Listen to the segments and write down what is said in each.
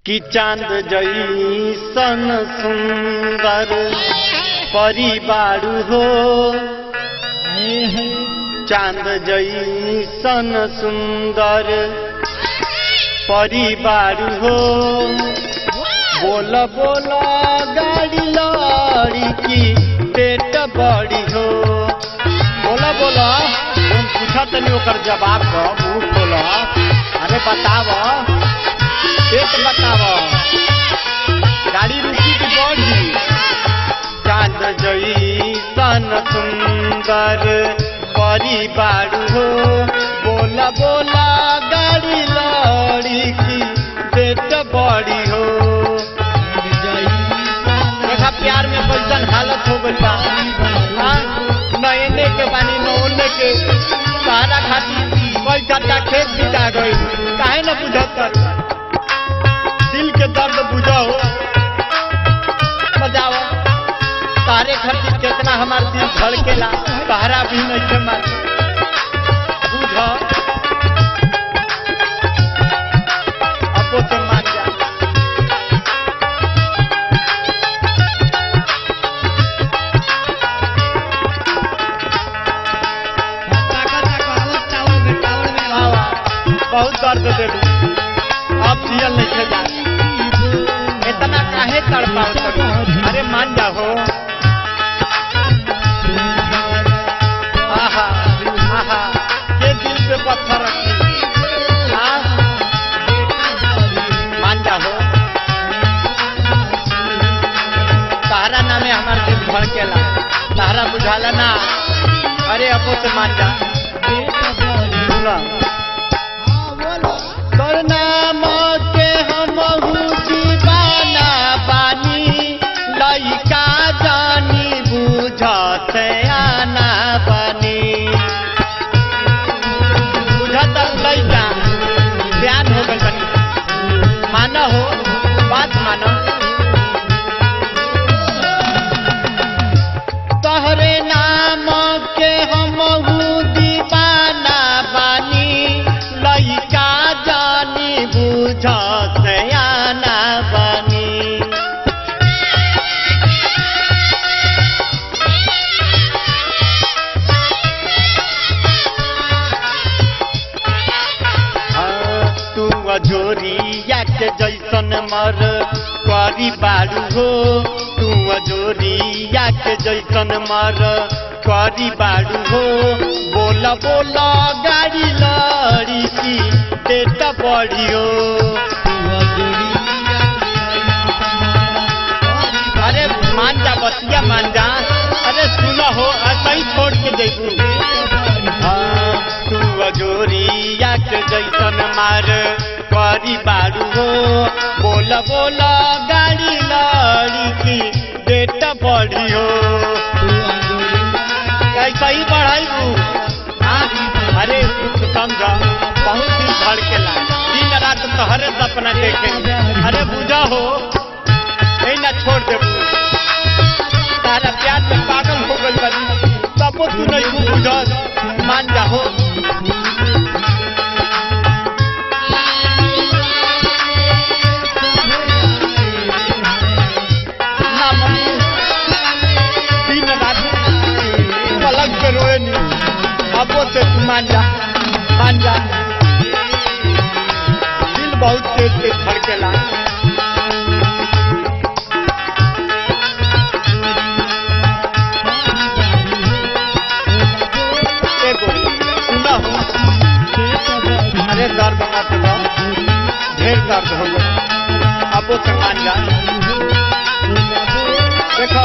कि चांद जैसन सुंदर परिवार हो चांद जैसन सुंदर परिवार हो बोल बोल गाड़ी लड़ी की पेट बड़ी हो बोला बोला तुम पूछा तनी ओकर जवाब दो मुंह खोला अरे बताव पेट बताव गाड़ी रुकी की बड़ी चांद जैसन सुंदर परिवार हो बोला बोला गाड़ी लड़ी की पेट बड़ी हो देखा प्यार में कैसन हालत हो गई बा हाँ, न एने के बानी न ओने के सहारा खाती कोई चाचा खेत बिता गई काहे न बुझत दिल के दर्द बुझाओ बजाओ तारे खातिर कितना हमार दिल धड़केला सहारा भी नहीं के मार बुझ अपो से मान जा आवा, बहुत दर्द दे दू अब जियल नहीं खे जा इतना काहे तड़पाओ तक अरे मान जाओ आहा आहा के दिल पे पत्थर रखी हाँ? मान जाओ सहारा नामे हमार दिल भड़केला सहारा बुझाला ना अरे अपो से मान जा सुना तोर नाम के हमहू दीवाना बानी लइका जानी बुझत आना बानी बुझत लइका ध्यान हो गई बनी मानो हो बात मानो तोहरे नाम के हमहू दीवाना बानी लइका जानी बुझत आना बानी हाँ, तू अजोरिया के जैसन मर करी बारू हो तू अजोरिया के जैसन मर करी बारू हो बोल बोल गाड़ी लड़ी की पेट पड़ियो अरे मान जा बतिया मान जा अरे सुन हो ऐसा ही छोड़ के देखू हाँ, तू अजोरिया के जैसन मार करी बारू हो बोल बोल गाड़ी लड़ी की पेट बढ़ी हो कैसा ही बढ़ाई अरे कुछ समझ बहुत दिन धड़केला दिन रात तोहरे सपना देखे अरे बुझा हो नहीं ना छोड़ दे तारा प्यार में पागल हो गई बनी तबो तू नहीं तू बुझ मान जा हो ना मम्मी, दिन रात पलंग पे रोए नहीं अबो से तू मान जा मान जा दिल बहुत तेज तेज धड़केला एगो सुना हो अरे दर्द मत लो ढेर दर्द हो गया अबो से मान जा देखो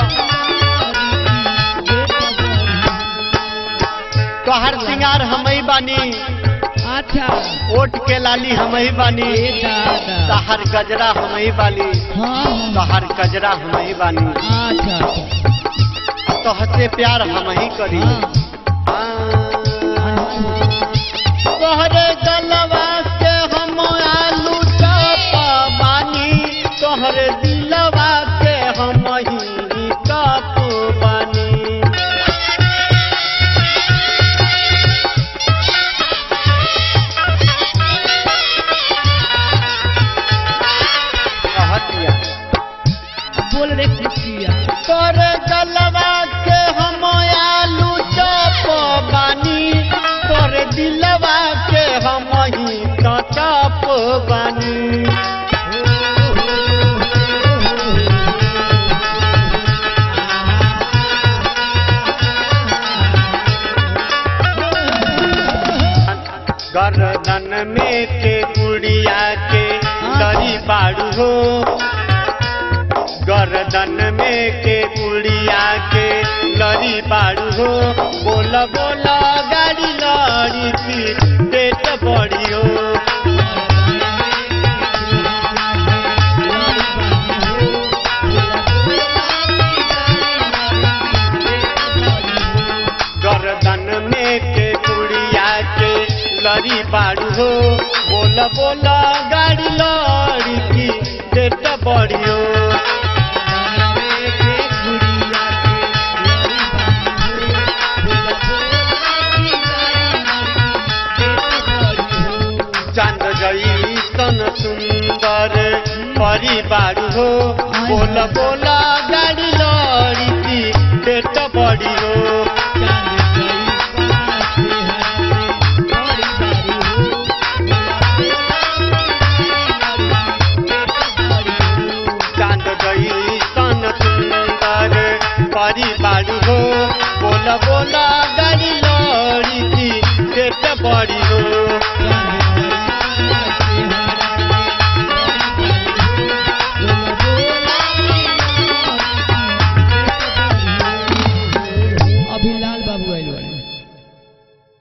तोहर सिंगार हम ही बानी अच्छा ओट के लाली हम ही बानी दादा तहर गजरा हम ही बानी हाँ तहर गजरा हम ही बानी अच्छा अच्छा तोहसे प्यार हम ही करी तोहरे गलवा से हम आलू चप बानी तोहरे दिलवा के हम ही कप बानी बोल रे किसिया तोर गलवा के हम आलू चप बानी तोर दिलवा के हम ही तो चप बानी गर्दन में के गुड़िया के दरी बाड़ू हो गर्दन में के गुड़िया के लरी बाड़ू हो बोल बोल गाड़ी लड़ी की पेट बड़ी हो गर्दन में के गुड़िया के लरी बाड़ू हो बोल बोल गाड़ी लड़ी की पेट बड़ी हो चांद जैसन सुंदर परिवार हो बोल बोल गाड़ी लड़ी की पेट बड़ी हो चांद जैसन सुंदर परिवार हो बोल बोल गाड़ी लड़ी की पेट बड़ी हो